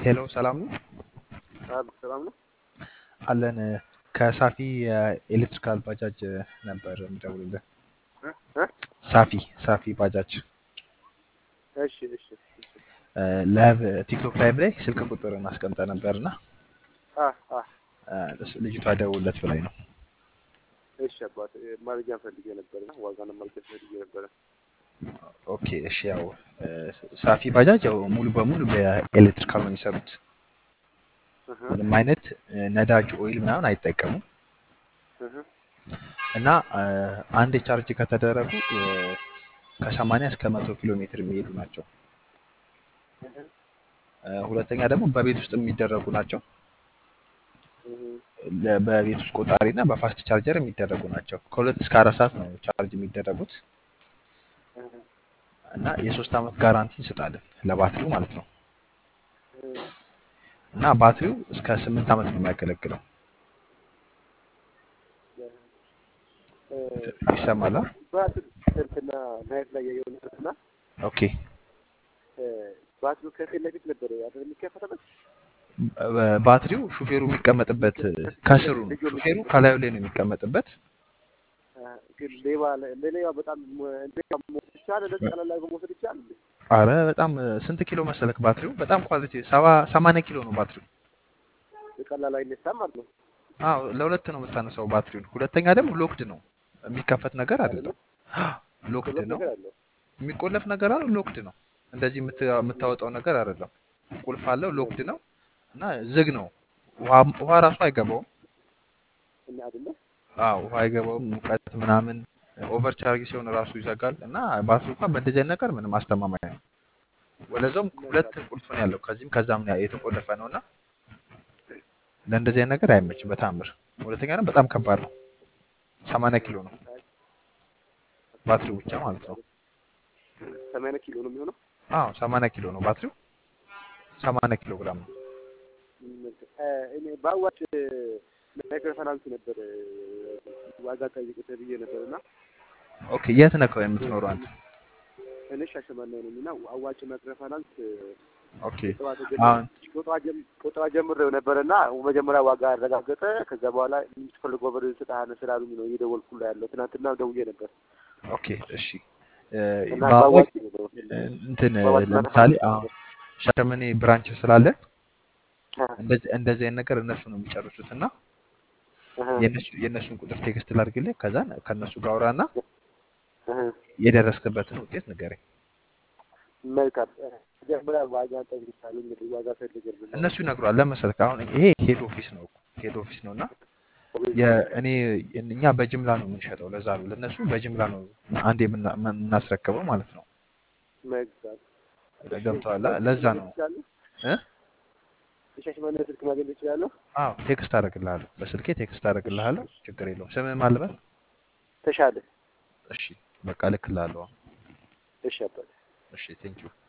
ሄሎ ሰላም ነው አብ ሰላም ነው። አለን ከሳፊ የኤሌክትሪካል ባጃጅ ነበር የምደውልልህ። እ እ ሳፊ ሳፊ ባጃጅ እሺ እሺ እሺ። ላይቭ ቲክቶክ ላይቭ ላይ ስልክ ቁጥርን አስቀምጠ ነበርና አ አ ልጅቷ ደውለት ብላኝ ነው። እሺ አባት መረጃ ፈልጌ ነበርና ዋጋና መረጃ ፈልጌ ነበረ። ኦኬ እሺ። ያው ሳፊ ባጃጅ ያው ሙሉ በሙሉ በኤሌክትሪካል ነው የሚሰሩት። እህ ምንም አይነት ነዳጅ ኦይል ምናምን አይጠቀሙም እህ እና አንድ ቻርጅ ከተደረጉ ከ80 እስከ መቶ ኪሎ ሜትር የሚሄዱ ናቸው። ሁለተኛ ደግሞ በቤት ውስጥ የሚደረጉ ናቸው። ለ- በቤት ውስጥ ቆጣሪ እና በፋስት ቻርጀር የሚደረጉ ናቸው። ከሁለት እስከ አራት ሰዓት ነው ቻርጅ የሚደረጉት እና የሶስት ዓመት ጋራንቲ እንሰጣለን ለባትሪው ማለት ነው። እና ባትሪው እስከ ስምንት ዓመት ነው የሚያገለግለው። ይሰማል? አ? ባትሪ እንትና ናይት ላይ የሆነና ኦኬ። ባትሪው ከፊት ለፊት ነበር አይደል የሚከፈተበት በ- ባትሪው ሹፌሩ የሚቀመጥበት ከስሩ ነው። ሹፌሩ ከላዩ ላይ ነው የሚቀመጥበት። ግን ሌባ ለሌባ በጣም ሌባ መውሰድ ይቻላል። ለዚህ ቀላል ላይ መውሰድ ይቻላል። እንዴ? አረ በጣም ስንት ኪሎ መሰለክ ባትሪው? በጣም ኳሊቲ ሰባ ሰማንያ ኪሎ ነው ባትሪው። ቀላል አይነሳም ማለት ነው አዎ ለሁለት ነው የምታነሳው ባትሪውን። ሁለተኛ ደግሞ ሎክድ ነው የሚከፈት ነገር አይደለም። ሎክድ ሁለት ነው ነገር አለው። የሚቆለፍ ነገር አለው። ሎክድ ነው እንደዚህ የምት- የምታወጣው ነገር አይደለም። ቁልፍ አለው። ሎክድ ነው እና ዝግ ነው። ውሃ ውሃ ራሱ አይገባውም። እና አይደለ አዎ ውሃ አይገባውም። ሙቀት ምናምን ኦቨር ቻርጅ ሲሆን ራሱ ይዘጋል እና ባትሪው እንኳን በእንደዚህ አይነት ነገር ምንም አስተማማኝ ነው። ወደዛውም ሁለት ቁልፍ ነው ያለው ከዚህም ከዛም ነው የተቆለፈ ነው እና ለእንደዚህ አይነት ነገር አይመችም በታምር። ሁለተኛ ደግሞ በጣም ከባድ ነው። ሰማንያ ኪሎ ነው ባትሪው ብቻ ማለት ነው። ሰማንያ ኪሎ ነው የሚሆነው። አዎ ሰማንያ ኪሎ ነው ባትሪው። ሰማንያ ኪሎ ግራም ነው። እ፣ እኔ በአዋጭ ማይክሮ ፋይናንስ ነበር ዋጋ ጠይቅ ተብዬ ነበር እና ኦኬ የት ነህ የምትኖረው አንተ? እኔ ሻሸመኔ ነኝ እና አዋጭ ማይክሮ ፋይናንስ ኦኬ ቁጠባ አሁን ቁጠባ ጀም- ቁጠባ ጀምሬው ነበር እና መጀመሪያ ዋጋ አረጋገጠ። ከዛ በኋላ የምትፈልገው ብር ስጥሃን ስላሉኝ ነው እየደወልኩልህ ያለው። ትናንትና ደውዬ ነበር ኦኬ እሺ እ፣ እና በአዋጭ በአዋጭ ነው እንትን በአዋጭ ለምሳሌ አሁን ሻሸመኔ ብራንች ስላለ አ፣ እንደዚህ እንደዚህ አይነት ነገር እነሱ ነው የሚጨርሱት እና አሀ፣ የእነሱ የእነሱን ቁጥር ቴክስት ላድርግልህ ከዛ ከእነሱ ጋር አውራና አሀ። የደረስክበትን ውጤት ንገረኝ። መልካም መጀመሪያ ዋጋ ጠይቃለሁ። እንግዲህ ዋጋ ፈልግልኝ እነሱ ይነግሯል። ለመሰልክ አሁን ይሄ ሄድ ኦፊስ ነው ሄድ ኦፊስ ነው እና የእኔ እኛ በጅምላ ነው የምንሸጠው። ለዛ ነው ለእነሱ በጅምላ ነው አንድ የምና- የምናስረክበው ማለት ነው። መልካም ገብተዋል? ለዛ ነው እ? የሻሸመኔ ስልክ ማግኘት እችላለሁ? አዎ ቴክስት አደርግልሃለሁ። በስልኬ ቴክስት አደርግልሃለሁ። ችግር የለውም። ስምህ ማን ልበል? ተሻለ እሺ በቃ እልክልሃለሁ። እሺ አባት እሺ ቴንኪው